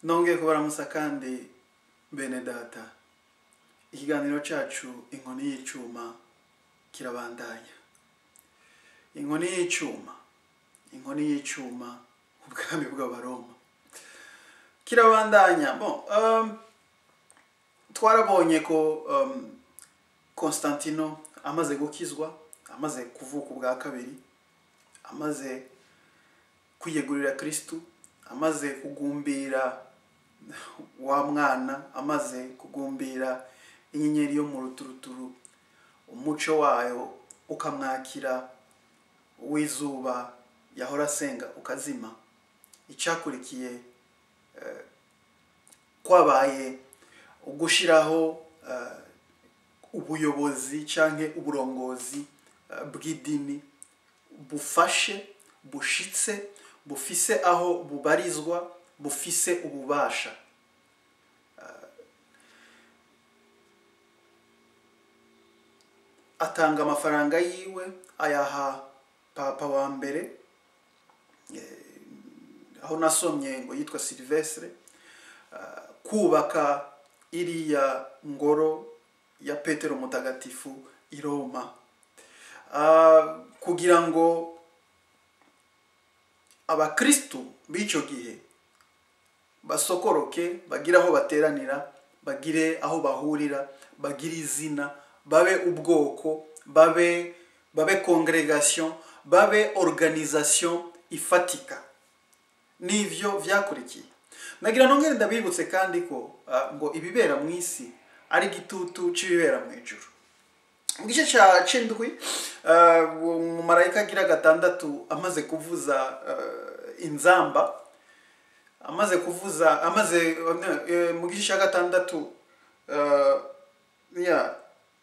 nongeye kubaramusa kandi bene data ikiganiro cyacu inkoni y'icyuma kirabandanya inkoni y'icyuma inkoni y'icyuma ubwami bw'abaroma kirabandanya bon um, twarabonye ko um, constantino amaze gukizwa amaze kuvuka ubwa kabiri amaze kwiyegurira kristu amaze kugumbira wa mwana amaze kugumbira inyenyeri yo mu ruturuturu umuco wayo ukamwakira w'izuba yahora asenga ukazima icyakurikiye eh, kwabaye ugushyiraho eh, ubuyobozi cyangwa uburongozi eh, bw'idini bufashe bushitse bufise aho bubarizwa bufise ububasha atanga amafaranga yiwe ayaha papa wa mbere eh, aho nasomye ngo yitwa silvestre ah, kubaka iriya ngoro ya petero mutagatifu i roma Ah, kugira ngo abakristu b'icyo gihe basokoroke bagire aho bateranira bagire aho bahurira bagire izina babe ubwoko babe babe congregation babe organisation ifatika nivyo vyakurikiye nagira nongere ndabibutse kandi ko ah, ngo ibibera mu isi ari igitutu c'ibibera mu ijuru mu gice cya c'indwi ah, umumarayika agira gatandatu amaze kuvuza ah, inzamba amaze kuvuza amaze eh, mu gice cya gatandatu ah, ya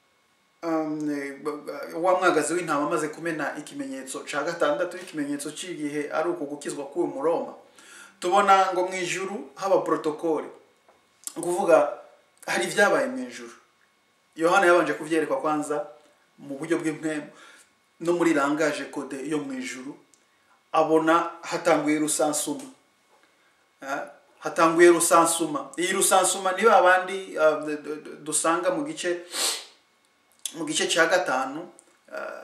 um, eh, b- b- wa mwagazi w'intama amaze kumena ikimenyetso cya gatandatu ikimenyetso cy'igihe ari uku gukizwa k'uyu muroma tubona ngo mu ijuru haba protokole kuvuga hari ibyabaye mu ijuru yohana yabanje kubyerekwa kwanza mu buryo bw'impemu no muri rangaje kode yo mu ijuru abona hatanguye rusansuma Ah, hatanguye rusansuma iyi rusansuma ni ba bandi ah, d- d- d- dusanga mu gice mu gice cya gatanu ah,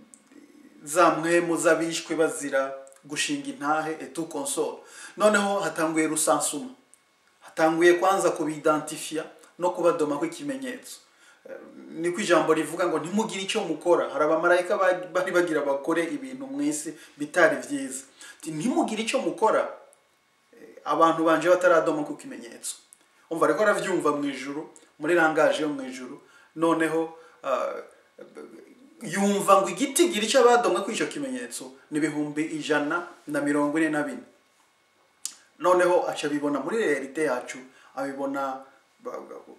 za mpwemu z'abishwe bazira gushinga intahe etu konsole noneho hatanguye rusansuma hatanguye kwanza kubidantifiya no kubadoma kw'ikimenyetso Eh, niko ijambo rivuga ngo ntimugire icyo mukora hari abamarayika ba- bari bagira bakore ibintu mu isi bitari byiza Ati, ntimugire icyo mukora abantu banje bataradoma ku kimenyetso umva ariko aravyumva mu ijuru muri rangaje yo mu ijuru noneho ah, yumva ngo igiti gira icyo abadomwe kuri icyo kimenyetso ni ibihumbi ijana na mirongo ine na bine noneho aca abibona muri realite yacu abibona ba- ba-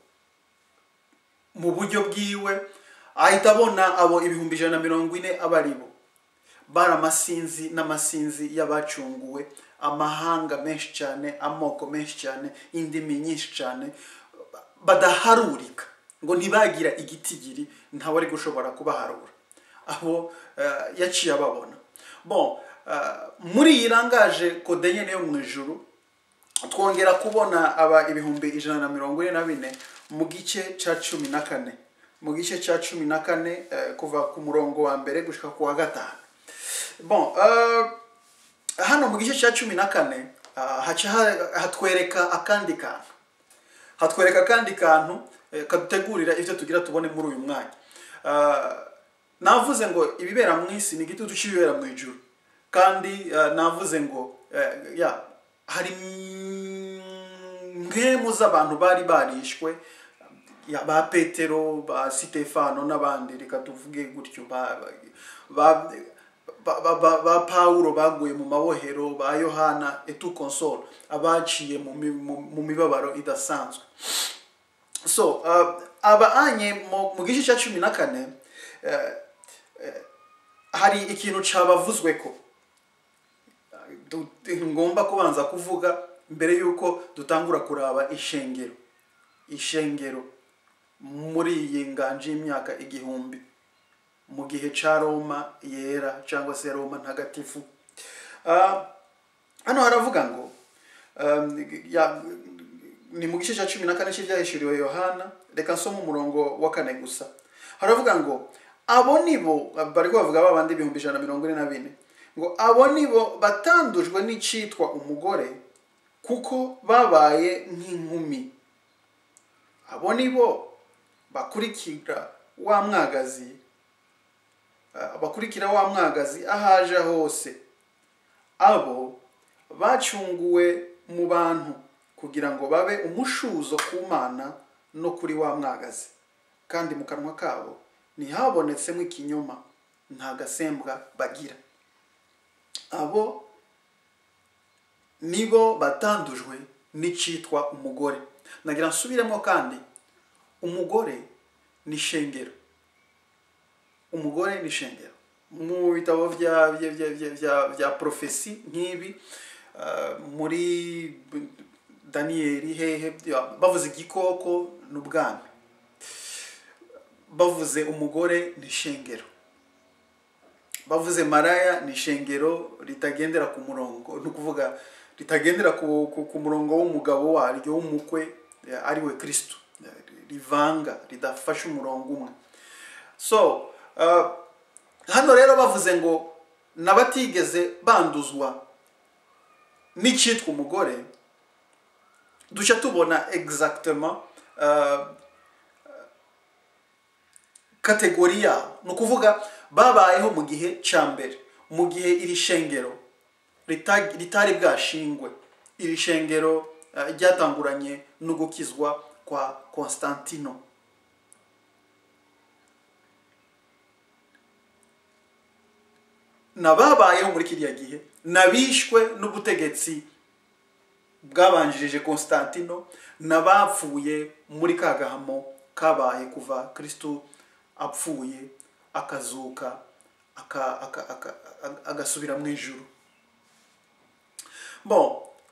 mu buryo bwiwe ahita abona abo ibihumbi ijana na mirongo ine aba ari bo bari amasinzi n'amasinzi y'abacunguwe amahanga menshi cyane amoko menshi cyane indimi nyinshi cyane badaharurika ngo ntibagira igitigiri ntawe ari gushobora kubaharura abo eh, yaciye ababona bon eh, muri iyi rangaje kode nyene yo mu ijuru twongera kubona aba ibihumbi ijana na mirongo ine na bine mu gice cya cumi na kane mu gice cya cumi na kane eh, kuva ku murongo wa mbere gushika ku wa gatanu bon eh, hano mu gice cya cumi na kane ah, haca ha- hatwereka akandi kantu hatwereka akandi kantu eh, kadutegurira ibyo tugira tubone muri uyu mwanya Ah, navuze ngo ibibera mu isi ni igitutu cy'ibibera mu ijuru kandi ah, navuze ngo eh, ya hari nkemu z'abantu bari barishwe ya ba petero ba sitefano n'abandi reka tuvuge gutyo ba, ba, ba, ba, ba, ba pawulo baguye mu mabohero ba yohana etu console abaciye mu, mi- mu, mu mibabaro idasanzwe so uh, aba anye mu, mu gice cya cumi na kane eh, eh, hari ikintu cabavuzwe ko du- ngomba kubanza kuvuga mbere y'uko dutangura kuraba ishengero ishengero muri iyi nganje y'imyaka igihumbi mu gihe ca roma yera cyangwa se roma ntagatifu Ah, hano haravuga ngo um, ya- ni mu gice cya cumi na kane cy'ibyahishuriwe yohana reka nsome umurongo wa kane gusa haravuga ngo abo nibo bari bavuga ba bandi ibihumbi ijana na mirongo ine na bine ngo abo nibo batandujwe n'icyitwa umugore kuko babaye nk'inkumi abo nibo bakurikira wa mwagazi ah, bakurikira wa mwagazi aho aje hose abo bacunguwe mu bantu kugira ngo babe umushuzo ku mana no kuri wa mwagazi kandi mu kanwa kabo ntihabonetsemo ikinyoma nta gasembwa bagira abo nibo batandujwe n'icyitwa umugore nagira nsubiremo kandi umugore ni shengero umugore ni shengero mu bitabo bya bya bya bya bya, bya profesi nk'ibi ah, muri daniyeli hehe bya- bavuze igikoko n'ubwami bavuze umugore ni shengero bavuze maraya ni ishengero ritagendera ku murongo ni ukuvuga ritagendera ku, ku, ku murongo w'umugabo waryo w'umukwe eh, ari we kristo Eh, rivanga ridafashe umurongo umwe so uh, hano rero bavuze ngo n'abatigeze banduzwa n'icyitwa umugore dushya tubona exactement uh, kategori yabo ni ukuvuga babayeho mu gihe cya mbere mu gihe iri shengero rita- ritari bwashingwe iri shengero eh, ryatanguranye no gukizwa kwa constantino n'ababayeho muri kiriya gihe n'abishwe n'ubutegetsi bwabanjirije constantino n'abapfuye muri ka gahamo kabaye kuva kristo apfuye akazuka aka- aka- aka- aka- agasubira mu ijuru bon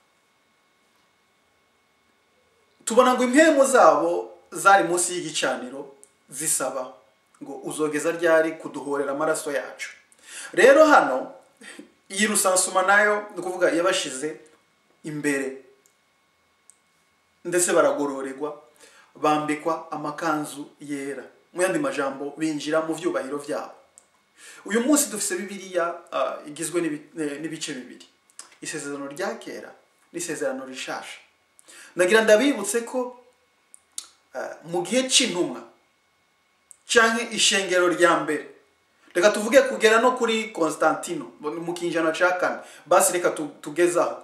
tubona ngo impemu zabo zari munsi y'igicaniro zisaba ngo uzogeza ryari kuduhorera amaraso yacu rero hano iyi rusansuma nayo ni ukuvuga yabashize imbere ndetse baragororerwa bambikwa amakanzu yera mu yandi majambo binjira mu byubahiro byabo uyu munsi dufite bibiliya ah, igizwe n'ibi- eh, n'ibice bibiri isezerano rya kera n'isezerano rishasha ndagira ndabibutse ko ah, mu gihe cy'intumwa cyangwa ishengero rya mbere reka tuvuge kugera no kuri constantino mu kinjana cya kane basi reka tu- tugezaho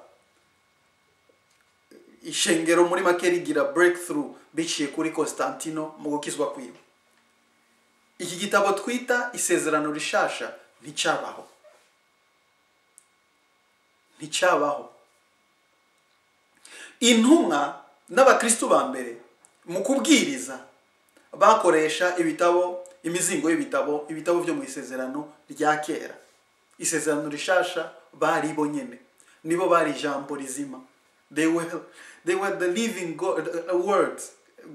ishengero muri make rigira breakthrough biciye kuri constantino mu gukizwa kwiwe iki gitabo twita isezerano rishasha nticyabaho nticyabaho intumwa n'abakristu ba mbere mu kubwiriza bakoresha ibitabo imizingo y'ibitabo ibitabo byo mu isezerano rya kera isezerano rishasha bari bo nyene nibo bari ijambo rizima they were, they were the living God, uh, words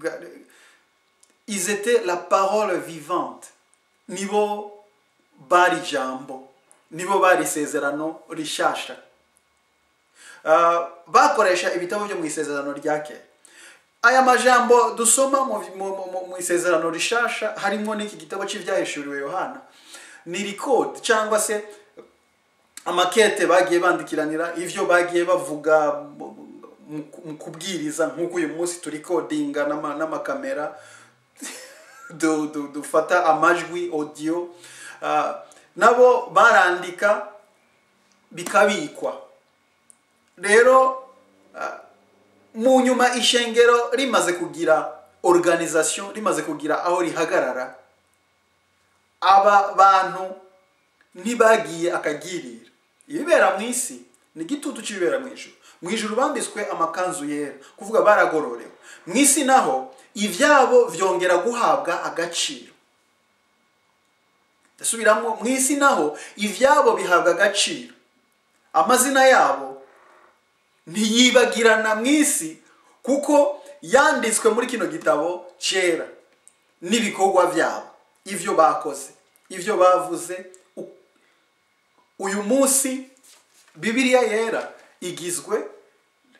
ils étaient la parole vivante nibo bari ijambo nibo bari isezerano rishasha Uh, bakoresha ibitabo byo mu isezerano rya kera aya majambo dusoma mu, mu, mu, mu isezerano rishasha harimo n'iki gitabo cy'ibyahishuriwe yohana ni record cyangwa se amakete bagiye bandikiranira ivyo bagiye bavuga mu- mu- mu kubwiriza nk'uko uyu munsi turi kodinga n'ama- n'amakamera du- du- dufata amajwi audio Ah, nabo barandika bikabikwa rero ah, mu nyuma ishengero rimaze kugira organisation rimaze kugira aho rihagarara aba bantu ntibagiye akagirira ibibera mu isi ni igitutu cy'ibibera mu ijuru mu ijuru bambitswe amakanzu yera kuvuga baragororewe mu isi naho ibyabo byongera guhabwa agaciro ndasubiramo mu isi naho ibyabo bihabwa agaciro amazina yabo ntiyibagirana mu isi kuko yanditswe muri kino gitabo cyera n'ibikorwa byabo ibyo bakoze ibyo bavuze u- uyu munsi bibiliya yera igizwe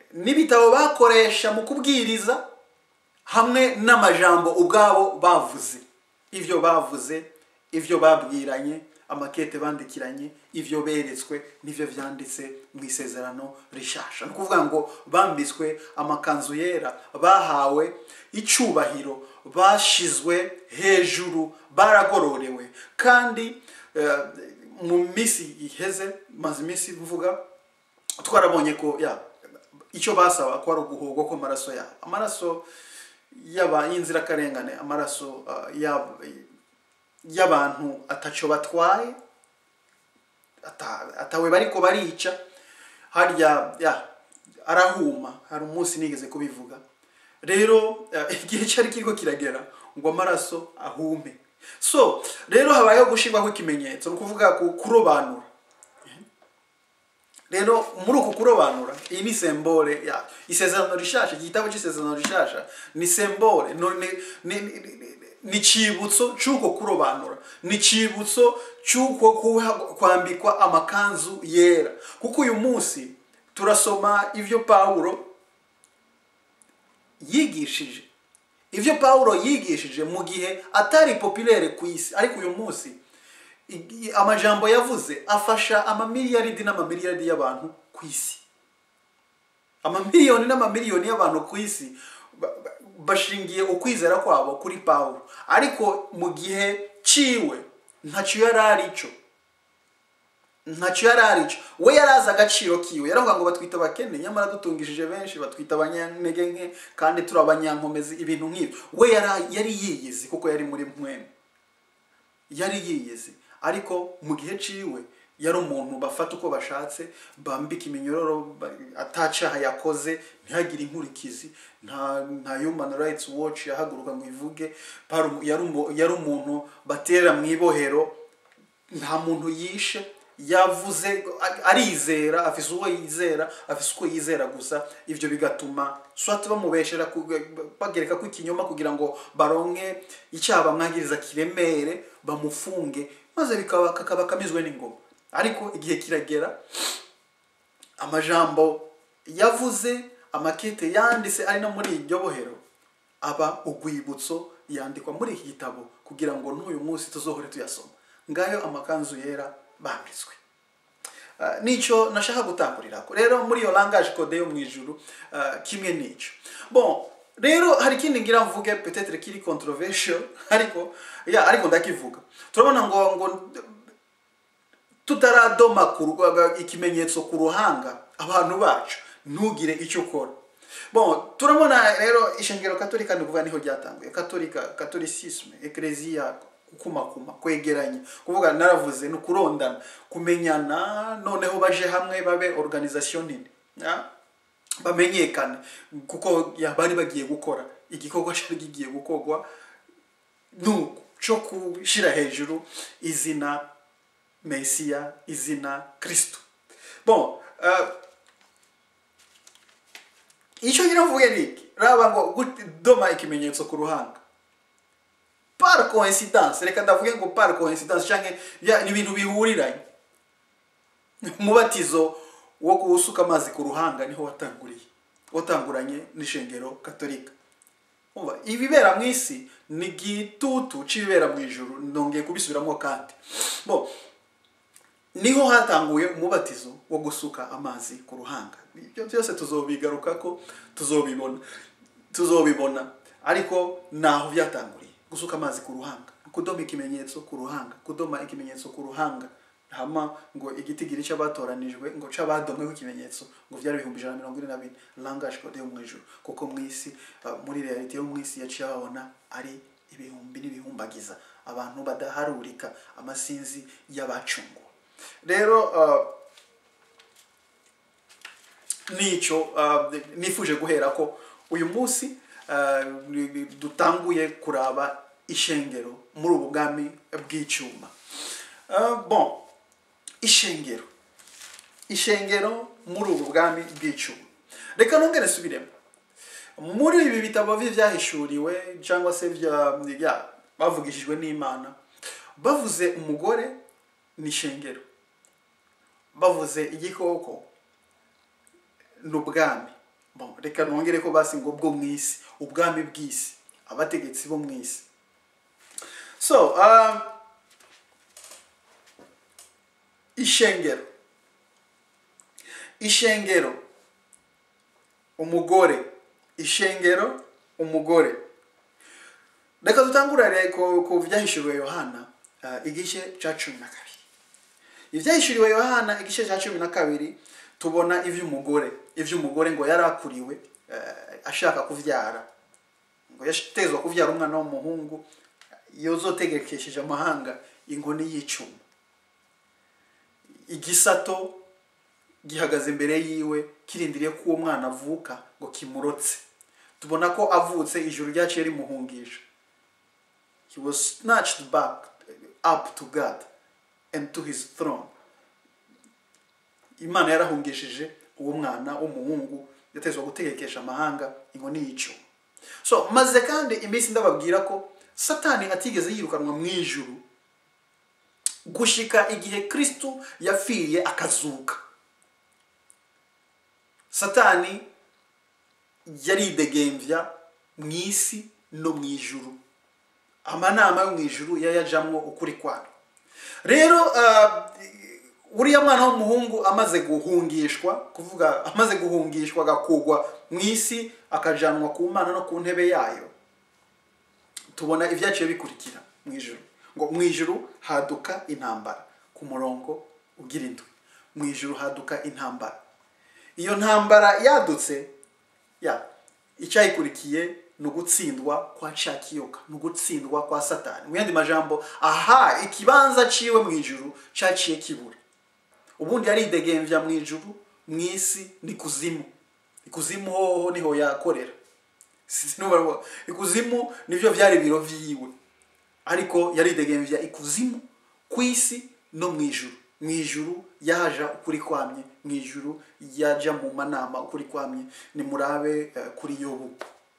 n'ibitabo bakoresha mu kubwiriza hamwe n'amajambo ubwabo bavuze ibyo bavuze ibyo babwiranye amakete bandikiranye ibyo beretswe n'ibyo byanditse mu isezerano rishasha ni ukuvuga ngo bambitswe amakanzu yera bahawe icyubahiro bashizwe hejuru baragororewe kandi eh, mu minsi iheze maze iminsi mvuga twarabonye ko ya icyo basaba ko ari uguhogwa kw'amaraso yabo amaraso y'aba y'inzirakarengane amaraso ah, y'ab- y'abantu ataco batwaye ata- atawe bariko barica harya ya arahuma hari umunsi nigeze kubivuga rero eh, igihe cyari kiriko kiragera ngo amaraso ahume so rero habayeho gushirwaho ikimenyetso ni ukuvuga ku- kurobanura rero muri uku kurobanura iyi ni sembole ya isezerano rishasha igitabo cy'isezerano rishasha ni sembole no, ni, ni, ni, ni, ni cibutso c'uko kurobanura ni cibutso c'uko kuha- kwambikwa amakanzu yera kuko uyu munsi turasoma ivyo pawulo yigishije ivyo pawulo yigishije mu gihe atari populaire ku isi ariko uyu munsi i- amajambo yavuze afasha amamiliyaridi n'amamiliyaridi y'abantu ku isi amamiliyoni n'amamiliyoni y'abantu ku isi ba- ba- bashingiye ukwizera kwabo kuri pawulo ariko mu gihe ciwe ntacyo yari arico ntacyo yari arico we yari azi agaciro kiwe yaravuga ngo batwita abakene nyamara dutungishije benshi batwita abanyantege nke kandi turi abanyankomezi ibintu nk'ibyo we yari yari yiyizi kuko yari muri mwene yari yiyizi ariko mu gihe ciwe yari umuntu bafata uko bashatse bambika iminyororo ba- atacaha yakoze ntihagire inkurikizi nta nta human rights watch yahaguruka ngo ivuge Paru- yari umu- yari umuntu batera mu ibohero nta muntu yishe yavuze a- arizera afise uwo yizera afise uko yizera gusa ivyo bigatuma swati bamubeshera ku- bagereka ko ikinyoma kugira ngo baronke icyaha bamwagiriza kiremere bamufunge maze bikaba kakaba kamizwe n'ingoma ariko igihe kiragera amajambo yavuze amakete yanditse ari no muri iryo bohero aba urwibutso yandikwa muri iki gitabo kugira ngo n'uyu munsi tuzohore tuyasoma ngayo amakanzu yera bambitswe Uh, nico nashaka gutangurira rero muri iyo langage code yo mu ijuru uh, kimwe nico bon rero hari ikindi ngira mvuge peut-être kiri controversial ariko ya ariko ndakivuga turabona ngo ngo tutaradoma ku ru- ikimenyetso ku ruhanga abantu bacu ntugire icyo ukora bon turabona rero ishengero katolika ni ukuvuga niho ryatanguye katolika katolicisme eklezia kukumakuma kwegeranya kuvuga naravuze ni ukurondana kumenyana noneho baje hamwe babe organisation nini ya? bamenyekane kuko ya bari bagiye gukora igikorwa cyari kigiye gukorwa nuko cyo gushyira hejuru izina mesiya izina kristo bon uh, icyo ngira mvuge ni iki raba ngo gudoma ikimenyetso ku ruhanga par coincidence reka ndavuge ngo par coincidence cyangwa ya- ni ibintu bihuriranye umubatizo wo gusuka amazi ku ruhanga niho watanguriye watanguranye n'ishengero katolika Umva, ibibera mu isi ni igitutu c'ibibera mu ijuru ndongeye kubisubiramo kandi bo niho hatanguye umubatizo wo gusuka amazi ku ruhanga ibyo byose tuzobigaruka ko tuzobibona tuzobibona ariko naho byatanguriye gusuka amazi ku ruhanga kudoma ikimenyetso ku ruhanga kudoma ikimenyetso ku ruhanga hama ngo igitigiri cy'abatoranijwe ngo c'abadomweho ikimenyetso ngo byari ibihumbi ijana na mirongo ine na bine langage code yo mu ijuru kuko mu isi uh, muri realite yo mu isi yaciye babona ari ibihumbi n'ibihumbagiza abantu badaharurika amasinzi y'abacunguwe rero uh, nicyo uh, nifuje guhera ko uyu munsi uh, ni- ni- dutanguye kuraba ishengero muri ubu bwami bw'icyuma Uh, bon ishengero ishengero muri ubu bwami bw'icyuma reka nongere subiremo muri ibi bitabo bye byahishuriwe cyangwa se bya bya- bavugishijwe n'imana bavuze umugore ni ishengero bavuze igikoko ni ubwami bon reka nongere ko basi ngo bwo mu isi ubwami bw'isi abategetsi bo mu isi so um, ishengero ishengero umugore ishengero umugore reka dutangurire ku ku byahishuriwe yohana uh, igice cya cumi na kabiri ibyahishuriwe yohana igice cya cumi na kabiri tubona iby'umugore iby'umugore ngo yari akuriwe eh, ashaka kubyara ngo yatezwa kubyara umwana w'umuhungu yozotegekesheje amahanga inkoni y'icuma igisato gihagaze imbere yiwe kirindiriye ko uwo mwana avuka ngo kimurotse tubona ko avutse ijuru ryaciye rimuhungisha he was snatched back up to god and to his throne imana yarahungishije uwo mwana w'umuhungu yatezwa gutegekesha amahanga inkoni y'icuma so maze kandi iminsi ndababwira ko satani atigeze yirukanwa mu ijuru gushika igihe kristu yapfiriye akazuka satani yaridegembya mu isi no mu ijuru amanama yo mu ijuru yayajamwo ukuri kwayo rero ah, uriya mwana w'umuhungu amaze guhungishwa kuvuga amaze guhungishwa agakugwa mu isi akajanwa ku mana no ku ntebe yayo tubona ibyaciye bikurikira mu ijuru ngo mu ijuru haduka intambara ku murongo ugira indwi mu ijuru haduka intambara iyo ntambara yadutse ya icyayikurikiye ni ugutsindwa kwa cakiyoka ni ugutsindwa kwa satani mu yandi majambo aha ikibanza ciwe mu ijuru caciye kibura ubundi yaridegembya mu ijuru mu isi ni kuzimu ikuzimu hoho niho yakorera Sinzi niba barabona. ikuzimu nivyo vyari biro vyiwe ariko yaridegembya ikuzimu ku isi no mu ijuru mu ijuru yaja ukuri kwamye mu ijuru yaja mu manama ukuri kwamye nimurabe eh, kuri yobu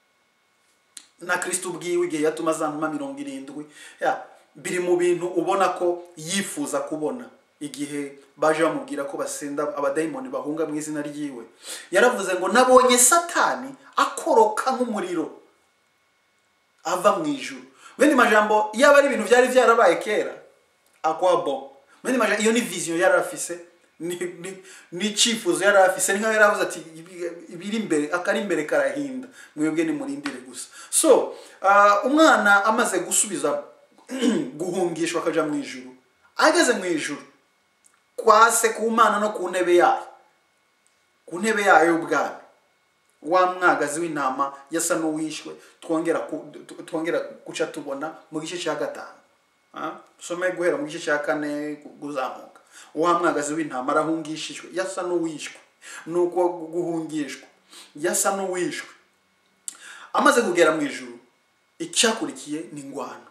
na kristo ubwiwe igihe yatuma za ntuma mirongo irindwi ya biri mu bintu ubona ko yifuza kubona igihe baje bamubwira ko basenda abadayimoni bahunga mu izina ryiwe yaravuze ngo nabonye satani akoroka nk'umuriro ava mu ijuru bene majambo yaba ari ibintu byari byarabaye kera akwabo bene majambo iyo ni vision yari afise ni ni- ni icyifuzo yari afise ni nkaho yari avuze ati "Ibi- ibiri imbere akari imbere karahinda mwebwe nimurindire gusa so ah, umwana amaze gusubiza guhungishwa akaja mu ijuru ageze mu ijuru kwa se ku mana no ku ntebe yayo ku ntebe yayo y'ubwami wa mwagazi w'intama yasa n'uwishwe twongera ku- tu- twongera guca tubona mu gice cya gatanu Ah, some guhera mu gice cya kane kuzamuka wa mwagazi w'intama arahungishijwe yasa n'uwishwe nuko guhungishwa yasa n'uwishwe amaze kugera mu ijuru icyakurikiye ni ingwano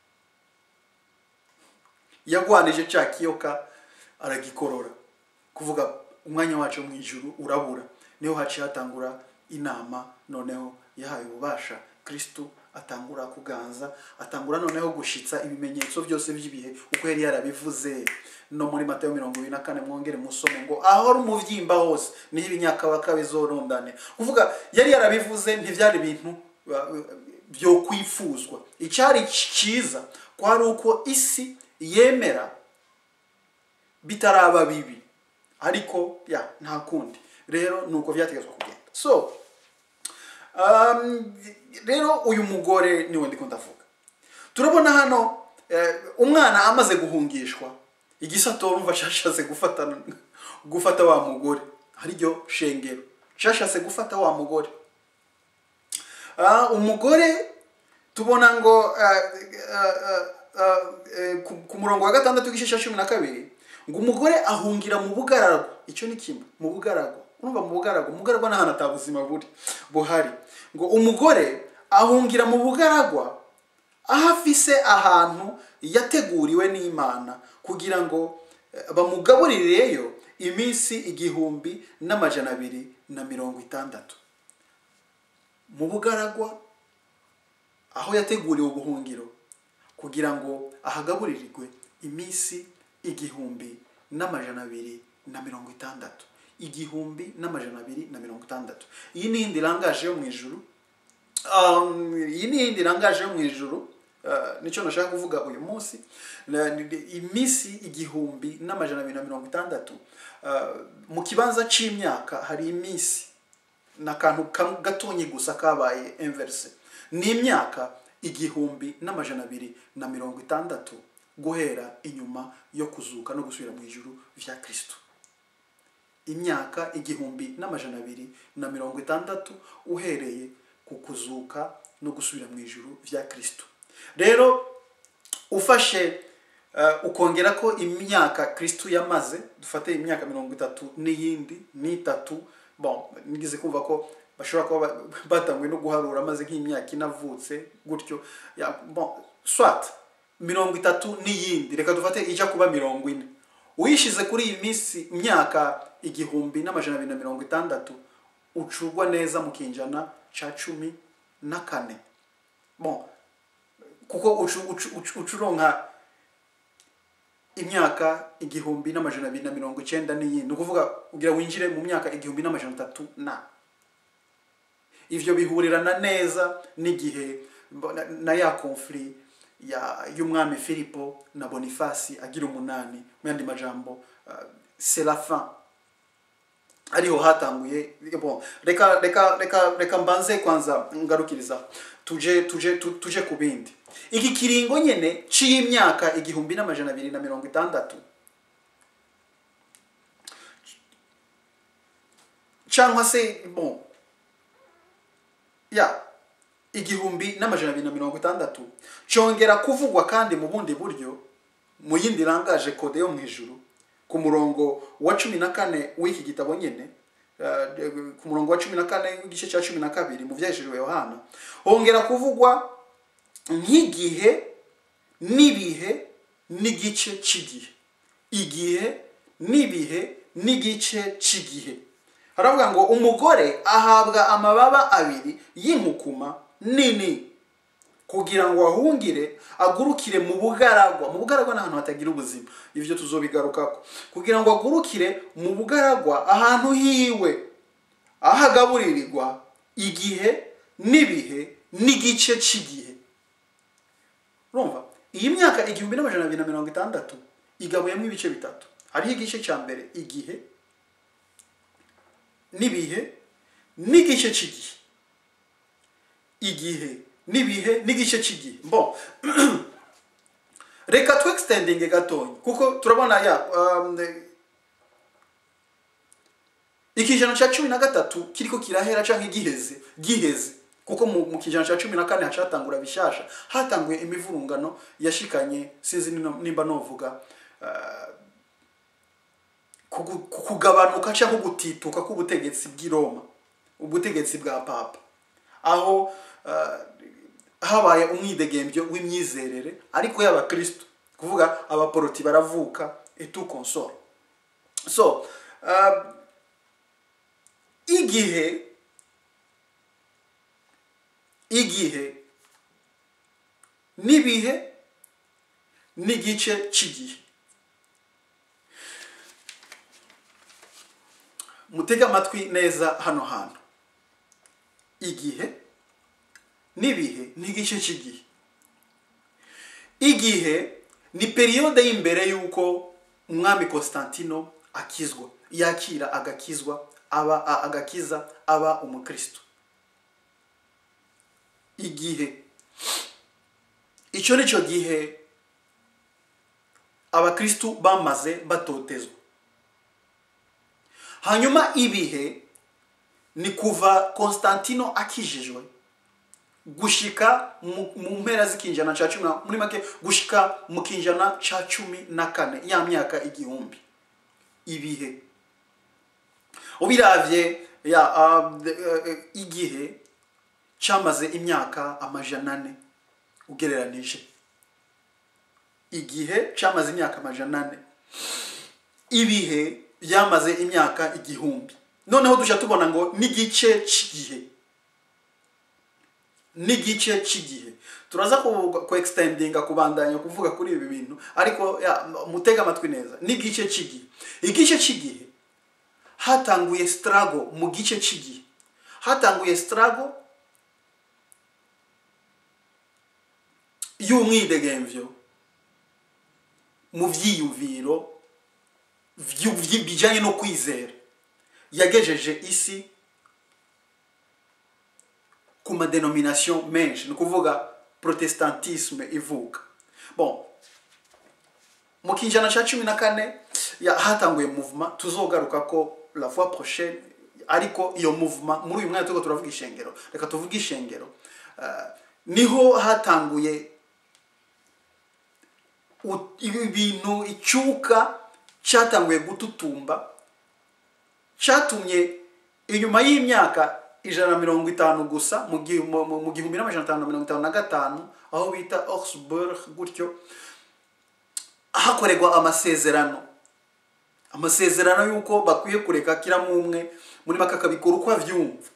yagwanije cya kiyoka aragikorora kuvuga umwanya wacu mu ijuru urabura niho haciye hatangura inama noneho yahaye ububasha kristo atangura kuganza atangura noneho gushitsa ibimenyetso byose by'ibihe uko yari yarabivuze no muri matayo mirongo ibiri na kane mwongere musome ngo aho ari umuvyimba hose niho ibinyakabaka bizorondane kuvuga yari yarabivuze ntivyari ibintu uh, byo kwifuzwa icyari cyiza kwari uko isi yemera bitaraba bibi ariko ya nta kundi rero nuko byategetswe kugenda so um, rero uyu mugore niwe ndiko ndavuga turabona hano eh, umwana amaze guhungishwa igisato urumva cyashatse gufata gufata wa mugore ariryo shengero cyashatse gufata wa mugore Ah, umugore tubona ngo ah, ah, ah, ah, eh, ku- ku murongo wa gatandatu w'igice cya cumi na kabiri ngo umugore ahungira mu bugaragwa icyo ni kimwe mu bugaragwa urumva mu bugaragwa mu bugaragwa n'ahantu atabuzima buri buhari ngo umugore ahungira mu bugaragwa aho afise ahantu yateguriwe n'imana kugira ngo eh, bamugaburireyo iminsi igihumbi n'amajana abiri na mirongo itandatu mu bugaragwa aho yateguriwe ubuhungiro kugira ngo ahagaburirirwe iminsi igihumbi n'amajana abiri na mirongo itandatu igihumbi n'amajana abiri na mirongo itandatu iyi ni iyindi irangaje yo mu ijuru Um, iyi ni iyindi irangaje yo mu ijuru uh, nicyo nashaka kuvuga uyu munsi Na- ni- ni- iminsi igihumbi n'amajana abiri na mirongo itandatu uh, mu kibanza c'imyaka hari iminsi ni akantu kam- gatonyi gusa kabaye inverse ni imyaka igihumbi n'amajana abiri na mirongo itandatu guhera inyuma yo kuzuka no gusubira mu ijuru vya kristo imyaka igihumbi n'amajana abiri na mirongo itandatu uhereye ku kuzuka no gusubira mu ijuru vya kristo rero ufashe uh, ukongera ko imyaka kristo yamaze dufate imyaka mirongo itatu n'iyindi n'itatu bon nigeze kumva ko bashobora kuba ba- batanguye no guharura maze nk'imyaka inavutse gutyo ya, bon swat mirongo itatu n'iyindi reka dufate ijya kuba mirongo ine uyishize kuri iyi minsi imyaka igihumbi n'amajana abiri na mirongo itandatu ucurwa neza mu kinjana ca cumi na kane bon kuko ucu, ucu, ucu, ucuronka imyaka igihumbi n'amajana abiri na mirongo icyenda n'iyindi ni ukuvuga kugira winjire mu myaka igihumbi n'amajana atatu na ivyo bihurirana neza n'igihe mbo- na, na ya conflit ya y'umwami filipo na bonifasi agira umunani mu yandi majambo uh, c'est la fin ariho hatanguye bon reka reka reka reka mbanze kwanza ngarukiriza tuje tuje tu- tuje ku bindi iki kiringo nyene c'imyaka igihumbi n'amajana abiri na mirongo itandatu cyangwa se bon ya igihumbi n'amajana abiri na mirongo itandatu cyongera kuvugwa kandi mu bundi buryo mu yindi irangaje kode yo mu ijuru ku murongo wa cumi na kane w'iki gitabo nyine eh, ku murongo wa cumi na kane w'igice cya cumi na kabiri mu byahishijwe yohana hongera kuvugwa nk'igihe n'ibihe n'igice cy'igihe igihe n'ibihe n'igice cy'igihe haravuga ngo umugore ahabwa amababa abiri y'inkukuma nini kugira ngo ahungire agurukire mu bugaragwa mu bugaragwa ni ahantu hatagira ubuzima ibyo tuzobigarukako kugira ngo agurukire mu bugaragwa ahantu hiwe aho agaburirirwa igihe n'ibihe n'igice cy'igihe urumva iyi myaka igihumbi n'amajana abiri na mirongo itandatu igabuyemo ibice bitatu hariho igice cya mbere igihe n'ibihe n'igice cy'igihe igihe n'ibihe n'igice cy'igihe bon reka tu extending gatonya kuko turabona ya um, ikijana cya cumi na gatatu kiriko kirahera canke giheze giheze kuko mu, mu kijana cya cumi na kane hacatangura bishasha hatanguye imivurungano yashikanye sinzi nino- nimba novuga uh, kugu- ku- kugabanuka cyangwa gutituka k'ubutegetsi bw'i Roma ubutegetsi bwa papa aho uh, habaye umwidegembyo w'imyizerere ariko y'abakristo kuvuga abaporoti baravuka et tout consort so uh, igihe igihe n'ibihe n'igice cy'igihe mutege amatwi neza hano hantu igihe n'ibihe n'igice cy'igihe igihe ni periyode y'imbere y'uko umwami constantino akizwa yakira agakizwa aba a- agakiza aba umukristo igihe icyo ni cyo gihe abakristu bamaze batotezwa hanyuma ibihe ni kuva constantino akijijwe gushika mu mu mpera z'ikinjana cya cumi na- muri make gushika mu kinjana cya cumi na kane ya myaka igihumbi ibihe ubiravye ya uh, uh, igihe cyamaze imyaka amajana ane ugereranije igihe cyamaze imyaka amajana ane ibihe byamaze imyaka igihumbi noneho tujya tubona ngo n'igice cy'igihe n'igice cy'igihe turaza ku- ku extendinga kubandanya kuvuga kuri ibi bintu ariko ya, mutega amatwi neza n'igice cy'igihe igice cy'igihe hatanguye struggle mu gice cy'igihe hatanguye struggle y'umwidegemvyo mu vyiyumviro vyu- vyi- bijanye no kwizera yagejeje isi ku madenomination menshi ni ukuvuga protestantisme ivuka bon mu kinjana cya cumi na kane ya- hatanguye movement tuzogaruka ko la fois prochaine ariko iyo movement muri uyu mwanya turiko turavuga ishengero reka tuvuge ishengero Ah, niho hatanguye u- ibintu icyuka cyatanguye gututumba cyatumye inyuma y'imyaka ijana na mirongo itanu gusa mu gihu- mu- mu- mu gihumbi n'amajana atanu na mirongo itanu na gatanu aho bita oxburg gutyo hakorerwa amasezerano amasezerano y'uko bakwiye kureka kiramo umwe muri make akabikora uko avyumva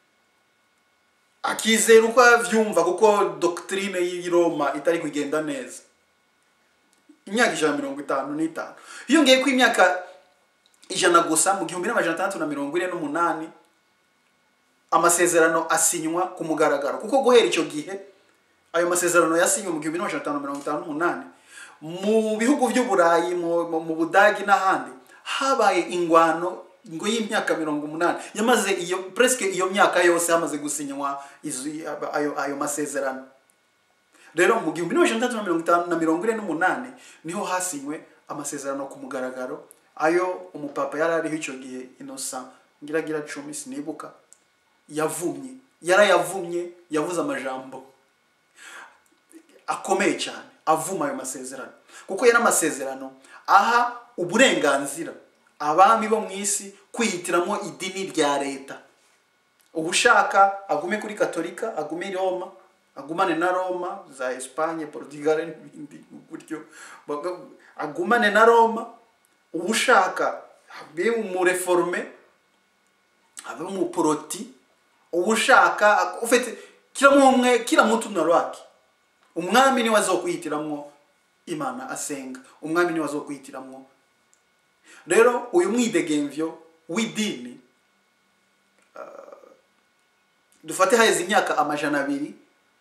akizera uko avyumva kuko doctrine y'i Roma itari kugenda neza imyaka ijana na mirongo itanu n'itanu hiyongeye ko imyaka ijana gusa mu gihumbi n'amajana atandatu na mirongo ine n'umunani amasezerano asinywa ku mugaragaro kuko guhera icyo gihe ayo masezerano yasinywe mu gihumbi n'amajana atanu na mirongo itanu n'umunani mu bihugu by'uburayi mu, mu, mu budagi n'ahandi habaye ingwano ngo y'imyaka mirongo umunani yamaze iyo presque iyo myaka yose hamaze gusinywa izo- ayo, ayo masezerano rero mu gihumbi n'amajana atandatu na mirongo itanu na mirongo ine n'umunani niho hasinywe amasezerano ku mugaragaro ayo umupapa yari ariho icyo gihe innocent ngiragira cumi sinibuka yavumye yarayavumye yavuze amajambo akomeye cyane avuma ayo masezerano kuko yari amasezerano aha uburenganzira abami bo mu isi kwihitiramo idini rya leta ubushaka agume kuri katolika agume i roma agumane na roma za esipanye portugal n'ibindi gutyo Baga- agumane na roma ubushaka abe umureforume abe umuporoti ubushaka ufite kila mumwe kila mtu na lwake umwami niwe azokwihitiramo imana asenga umwami niwe azokwihitiramo rero uyu mwidegemvyo w'idini ah, dufate haheze imyaka amajana abiri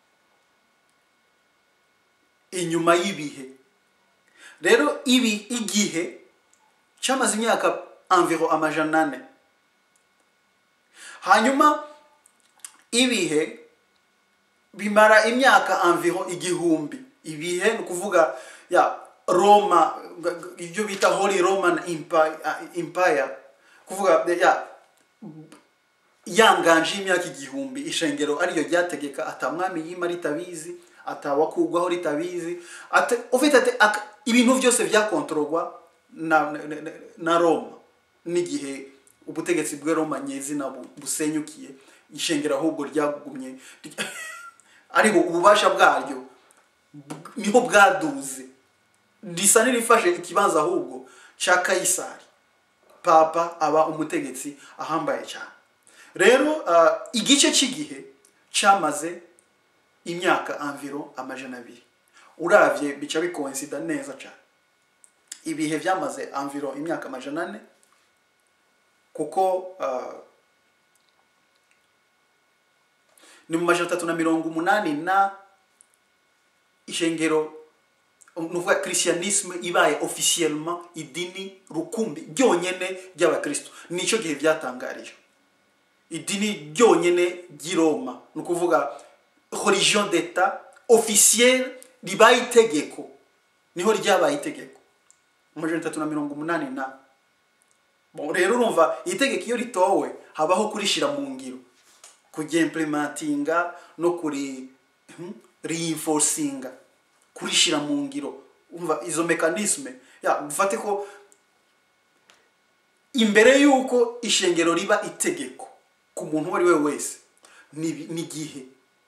inyuma y'ibihe rero ibi igihe cyamaze imyaka environ amajana ane hanyuma ibihe bimara imyaka environ igihumbi ibihe ni ukuvuga ya roma g- g- ibyo bita holy roman empire, empire kuvuga ya yanganje y'imyaka igihumbi ishengero ariryo ryategeka atamwami yima ritabizi atawakugwaho ritabizi ate, ufite ate, aka- ibintu byose byakontororwa na, na, na, na roma n'igihe ubutegetsi bwa roma nyezina bu- busenyukiye ishengero ahubwo ryagumye ariko ububasha bwaryo bw- niho bwaduze risa n'irifashe ikibanza ahubwo cya kayisari papa aba umutegetsi ahambaye cyane rero ah, igice cy'igihe cyamaze imyaka environ amajana abiri uravye bica bikoinsida neza cyane ibihe byamaze environ imyaka amajana ane kuko ah, ni mu majana atatu na mirongo umunani na ishengero nuvuga christianisme ibaye officiellement idini rukumbi ryonyene ry'abakristo nicyo gihe byatangarijwe idini ryonyene ry'i roma ni ukuvuga religion d'etat officielle ribaye itegeko niho ryabaye itegeko mu majana atatu na mirongo umunani na bon rero urumva itegeko iyo ritowe habaho kurishira mu ngiro kuryemplementinga no kuri hmm, reinforcinga kurishira mu ngiro umva izo mekanisme ya ufate ko imbere y'uko ishengero riba itegeko ku muntu uwo ari we wese ni ni igihe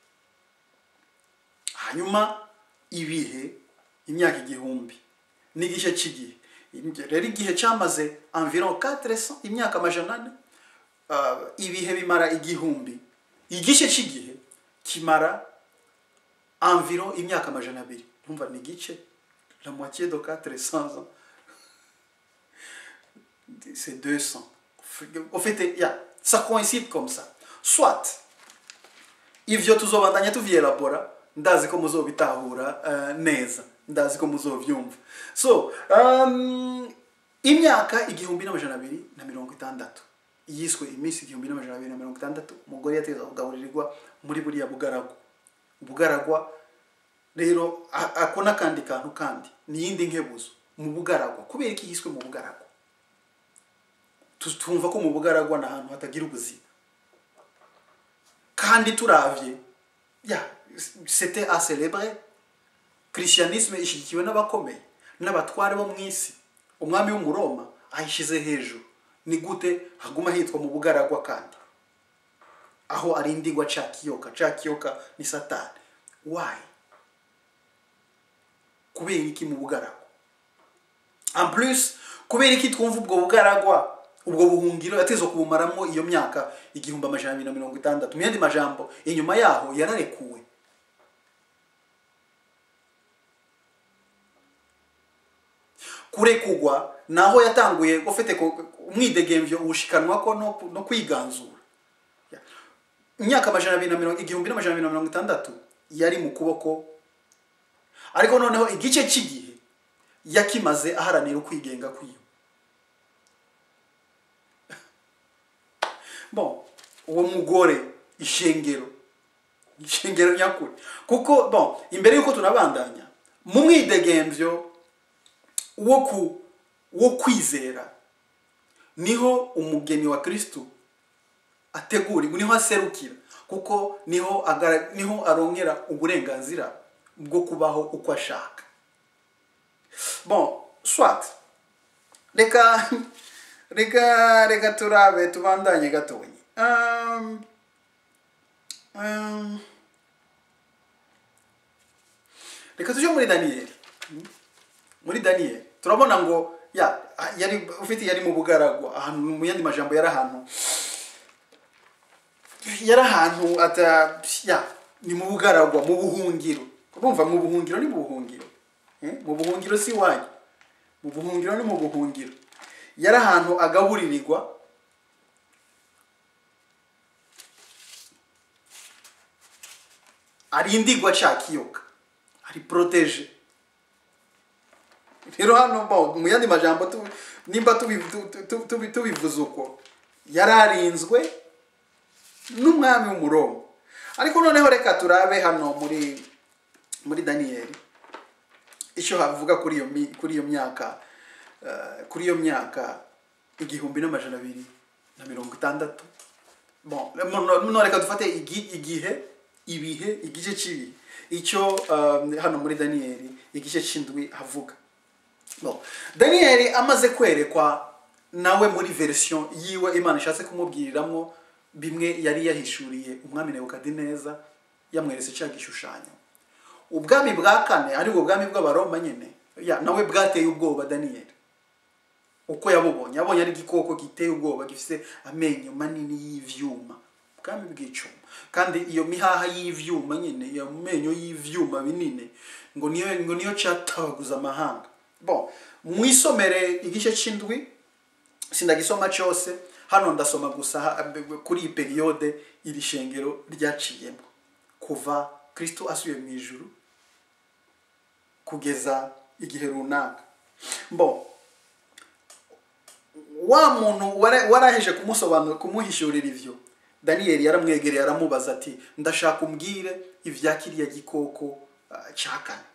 hanyuma ibihe imyaka igihumbi n'igice cy'igihe rero igihe cyamaze environ 400 imyaka amajana ane uh, ibihe bimara igihumbi igice cy'igihe kimara environ imyaka amajana abiri numva ni igice la moitié de 400 ans c'est 200 en fait ya ça coïncide comme ça soit ivyo tuzobandanya tuvyelabora ndazi ko muzobitahura uh, neza ndazi ko muzovyumva so um, imyaka igihumbi n'amajana abiri na mirongo itandatu yiswe iminsi igihumbi n'amajana abiri na mirongo itandatu umugore yategeza kugaburirwa muri buriya bugaragwa ubugaragwa rero a- ako n'akandi kantu kandi ni iyindi nkebuzo mu bugaragwa kubera iki yiswe mu bugaragwa Tu- twumva ko mu bugaragwa ni ahantu hatagira ubuzima kandi turavye ya c'était à célébrer christianisme ishyigikiwe n'abakomeye n'abatware bo mu isi umwami w'umuroma ayishyize hejuru ni gute haguma hitwa mu bugaragwa kandi aho arindigwa ca kiyoka ca kiyoka ni satani why kubera iki mu bugaragwa en plus kubera iki twumva ubwo bugaragwa ubwo buhungiro yatezwa kubumaramo iyo myaka igihumbi amajana abiri na mirongo itandatu mu yandi majambo inyuma yaho yararekuwe kurekugwa naho yatanguye ufite ko- umwidegemvyo ubushikanwa ko no, no kwiganzura Ya. imyaka amajana abiri na mirongo igihumbi n'amajana abiri na mirongo itandatu yari mu kuboko ariko noneho igice cy'igihe yakimaze aharanira ukwigenga kwiwe bon uwo mugore ishengero ishengero nyakuri kuko bon imbere y'uko tunabandanya mu mwidegemvyo wo ku wo kwizera niho umugeni wa kristo ategurirwa niho aserukira kuko niho agara, niho arongera uburenganzira bwo kubaho uko ashaka bon swat reka reka reka turabe tubandanye gatonyi um, um, reka tuje muri daniyeli muri daniyeli turabona ngo ya yari ufite yari mu bugaragwa ahantu mu yandi majambo yari ahantu yari ahantu ata ya ni mu bugaragwa mu buhungiro urumva mu buhungiro ni mu buhungiro Eh, mu buhungiro si iwanyu mu buhungiro ni mu buhungiro yari ahantu agaburirirwa arindigwa ca kiyoka ari protege rero hano bo mu yandi majambo tu- nimba tubi- tu- tu- tubi- tubivuze uko yari arinzwe n'umwami w'umurongo ariko noneho reka turabe hano muri muri daniyeli icyo havuga kuri iyo mi- kuri iyo myaka eh, kuri iyo myaka igihumbi n'amajana abiri na mirongo itandatu bon no- no reka dufate igi- igihe ibihe igice cy'ibihe icyo eh, hano muri daniyeli igice cy'indwi havuga bon daniyeli amaze kwerekwa nawe muri verisiyo yiwe imana ishatse kumubwiriramo bimwe yari yahishuriye umwami nebukadineza yamweretse cya gishushanyo ubwami bwa kane aribwo bwami bw'abaroma nyine ya nawe bwateye ubwoba daniyeli uko yabubonye yabonye ari igikoko giteye ubwoba gifite amenyo manini y'ivyuma ubwami bw'icuma kandi iyo mihaha y'ivyuma nyine iyo menyo y'ivyuma binini ngo niyo ngo niyo cyatabaguza amahanga bon mwisomere igice c'indwi sindagisoma cyose hano ndasoma gusa ha- kuri iyi periyode iri shengero ryaciyemo kuva kristo asubiye mu ijuru kugeza igihe runaka bon wa muntu wara- waraheje kumusobanura kumuhishurira ivyo daniyeli yaramwegereye aramubaza ati ndashaka umbwire ibya kiriya gikoko uh, cya kane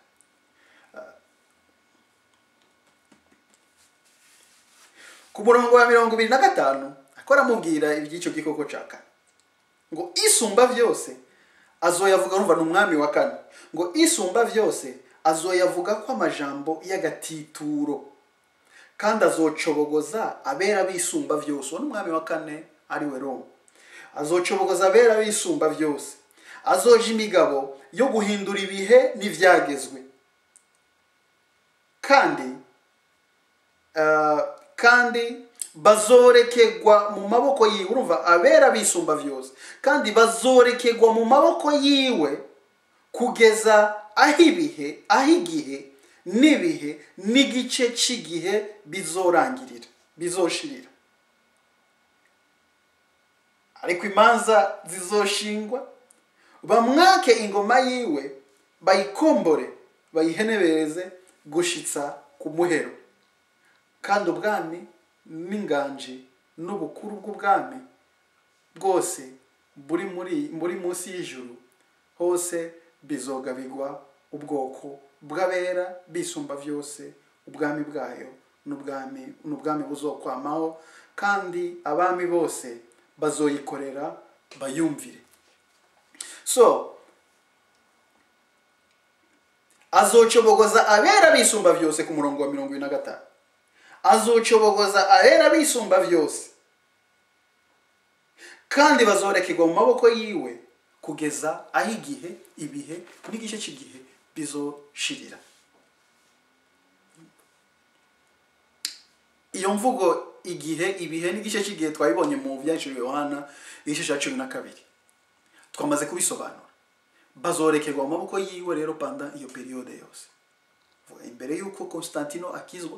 ku murongo wa mirongo ibiri na gatanu ako aramubwira iby'icyo gikoko cya kane ngo isumba byose azoyavuga urumva ni umwami wa kane ngo isumba byose azoyavuga ko amajambo y'agatituro kandi azocobogoza abera bisumba byose uwo ni umwami wa kane ari we roma azocobogoza abera bisumba byose azoja imigabo yo guhindura ibihe n'ibyagezwe kandi ah, kandi bazorekegwa mu maboko yiwe urumva abera bisumba byose kandi bazorekegwa mu maboko yiwe kugeza aho ibihe aho igihe n'ibihe n'igice cy'igihe bizorangirira bizoshirira ariko imanza zizoshingwa bamwake ingoma yiwe bayikombore bayihenebereze gushitsa ku muhero kandi ubwami n'inganji n'ubukuru bw'ubwami bwose buri muri buri munsi y'ijuru hose bizogabigwa ubwoko bw'abera bisumba byose ubwami bwayo n'ubwami n'ubwami buzokwamaho kandi abami bose bazoyikorera bayumvire so azocobogoza abera bisumba byose ku murongo wa mirongo ine na gatanu azocobogoza abera bisumba byose kandi bazorekerwa mu maboko yiwe kugeza aho igihe ibihe n'igice cy'igihe bizoshirira iyo mvugo igihe ibihe n'igice cy'igihe twabibonye mu byaciriwe yohana igice cya cumi na kabiri twamaze kubisobanura bazorekerwa mu maboko yiwe rero panda iyo periyode yose Vuga, imbere y'uko constantino akizwa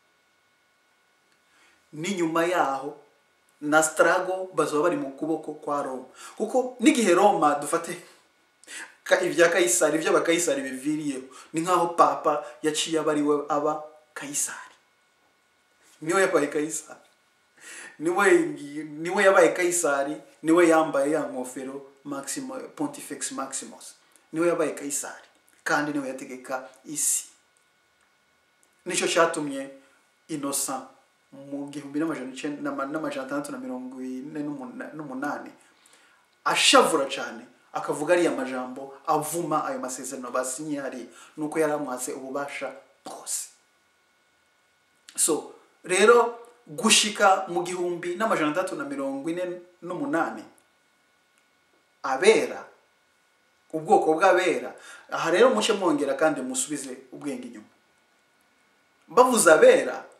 n'inyuma yaho na strago bazoba bari mu kuboko kwa roma kuko n'igihe roma dufate ka- ibya kayisari iby'abakayisari biviriyeho ni nk'aho papa yaciye aba ari we aba kayisari niwe yabaye kayisari niwe niwe yabaye kayisari niwe yambaye ya ngofero maximo pontifex maximus niwe yabaye kayisari kandi niwe yategeka isi nicyo cyatumye innocent mu gihumbi n'amajana icenda- n'ama- n'amajana atandatu na mirongo ine n'umuna- n'umunani ashavura cyane akavuga ariya majambo avuma ayo masezerano basinye hariya nuko yari amwatse ububasha bwose so rero gushika mu gihumbi n'amajana atandatu na mirongo ine n'umunani abera ubwoko bw'abera aha rero muce mwongera kandi musubize ubwenge inyuma bavuze abera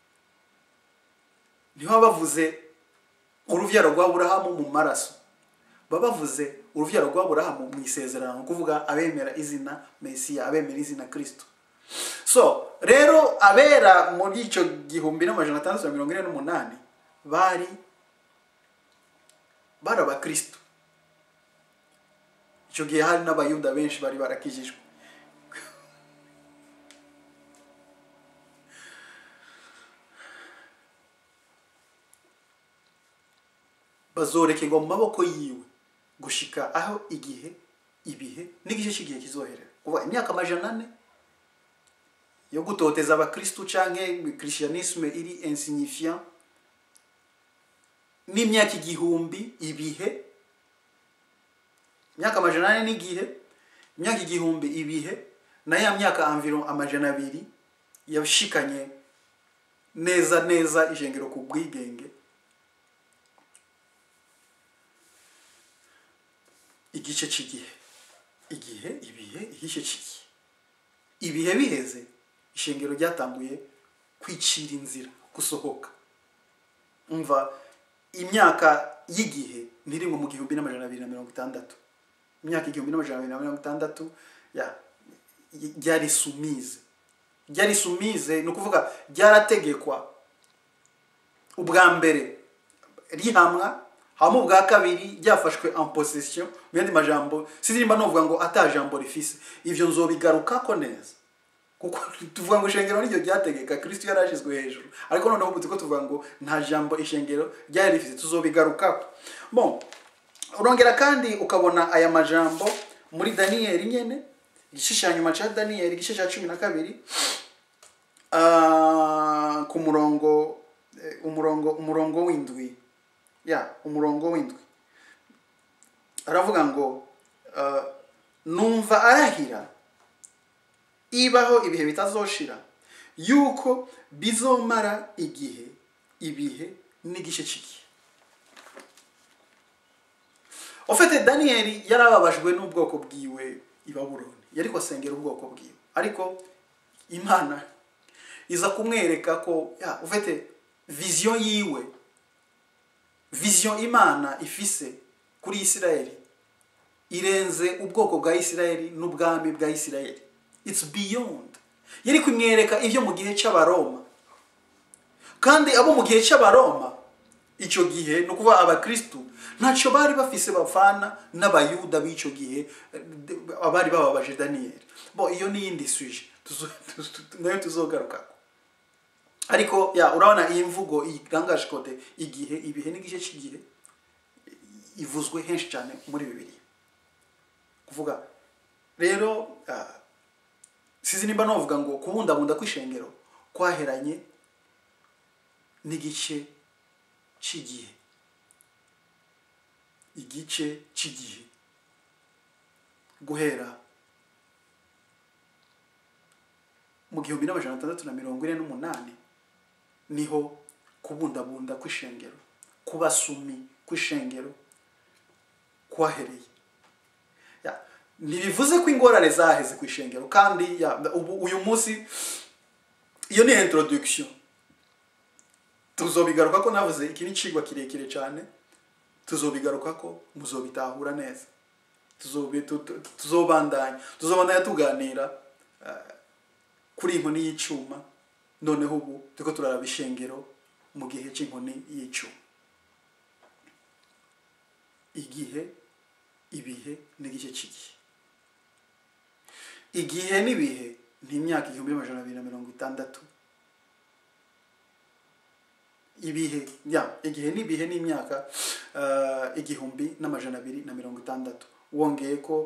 ntibaba bavuze uruvyaro rwa burahamu mu maraso baba bavuze uruvyaro rwa burahamu mu isezerano ni ukuvuga abemera izina mesiya abemera izina kristo so rero abera muri icyo gihumbi n'amajana atandatu na mirongo ine n'umunani bari bari abakristo icyo gihe hari n'abayuda benshi bari barakijijwe bazorekerwa mu maboko yiwe gushika aho igihe ibihe n'igice cy'igihe kizoherera kuva imyaka amajana ane yo gutoteza abakristu canke christianisme iri insignifiant n'imyaka igihumbi ibihe imyaka amajana ane n'igihe imyaka igihumbi ibihe na ya myaka environ amajana abiri yashikanye neza neza ishengero ku bwigenge igice cy'igihe igihe ibihe igice cy'igihe ibihe biheze ishengero ryatanguye kwicira inzira gusohoka umva imyaka y'igihe ntirimwe mu gihumbi n'amajana abiri na mirongo itandatu imyaka igihumbi n'amajana abiri na mirongo itandatu ya y- ryari sumize ryari sumize ni ukuvuga ryarategekwa ubwa mbere rihamwa hama ubwa kabiri ryafashwe en possession mu yandi majambo sinzimba novuga ngo ata jambo rifise ivyo nzobigarukako neza kuko tuvuga ngo ishengero niryo ryategeka kristo yari ashizwe hejuru ariko noneho ubu turiko tuvuga ngo nta jambo ishengero ryari rifise tuzobigarukako bon urongera kandi ukabona aya majambo muri daniyeli nyene igice cya nyuma cya daniyeli igice cya cumi na kabiri ah, ku murongo eh, umurongo umurongo w'indwi ya umurongo w'indwi aravuga ngo ah, numva arahira ibaho ibihe bitazoshira yuko bizomara igihe ibihe n'igice cy'igihe ofete daniyeli yarababajwe n'ubwoko bwiwe i babuloni yari asengera ubwoko bwiwe ariko imana iza kumwereka ko ya ufite viziyo yiwe viziyo imana ifise kuri isirayeli irenze ubwoko bwa isirayeli n'ubwami bwa isirayeli it's beyond yari kumwereka ibyo mu gihe cy'abaroma kandi abo mu gihe cy'abaroma icyo gihe ni ukuvuga abakristu ntacyo bari bafise bavana n'abayuda b'icyo gihe eh, abari bababaje daniyeli bo iyo ni iyindi suje tuzo- tuzo- nayo tuzogarukako ariko ya urabona iyi mvugo irangaje kode igihe ibihe n'igice cy'igihe ivuzwe henshi cyane muri bibiliya kuvuga rero ah, sizi nimba novuga ngo kubundabunda kw'ishengero kwaheranye n'igice cy'igihe igice cy'igihe guhera mu gihumbi n'amajana atandatu na mirongo ine n'umunani niho kubundabunda kw'ishengero kubasumi kw'ishengero kwahereye Ya, ntibivuze ko ingorane zaheze ku ishengero kandi ya, ubu uyu munsi iyo ni introduction tuzobigaruka ko navuze iki ni icigwa kirekire cyane tuzobigaruka ko muzobitahura neza Tuzobi- tu- tu- tuzobandanya tuzobandanya tuganira eh, kuri inkoni y'icuma noneho ubu turiko turaraba ishengero mu gihe cy'inkoni y'icuma igihe ibihe n'igice cy'igihe igihe n'ibihe ni imyaka igihumbi n'amajana abiri na mirongo itandatu ibihe ya igihe n'ibihe ni imyaka eh, igihumbi n'amajana abiri na mirongo itandatu wongeye ko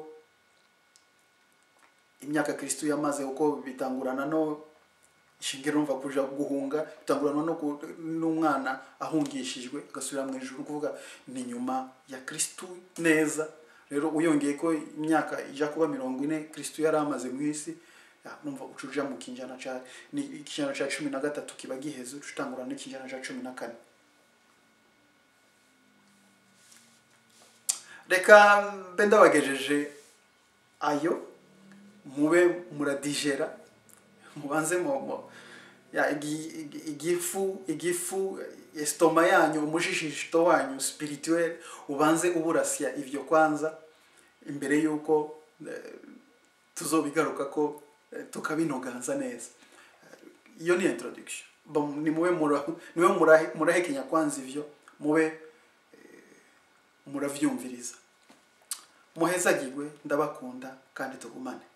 imyaka kristu yamaze uko bitangurana no ishingiro numva kuja guhunga bitangurana no ku- n'umwana ahungishijwe agasubira mu ijuru ni ukuvuga ni nyuma ya kristu neza rero uyongeye ko imyaka ija kuba mirongo ine kristu yari amaze mu isi ya, numva ucuja mu kinjana ca ni ikinjana ca cumi na gatatu kiba giheze ucutangurana n'ikinjana ca cumi na kane reka mbe ndabagejeje ayo mube muradigera mubanze mu mu- ya igi- igi- igifu igifu estoma yanyu umushishito wanyu spirituel ubanze uburasya ivyo kwanza imbere yuko eh, tuzobigaruka ko eh, tukabinoganza neza Eh, iyo ni introduction Bo- ni mube mura- niwe murahe- murahekenya kwanza ivyo mube eh, muravyumviriza muhezagirwe ndabakunda kandi tugumane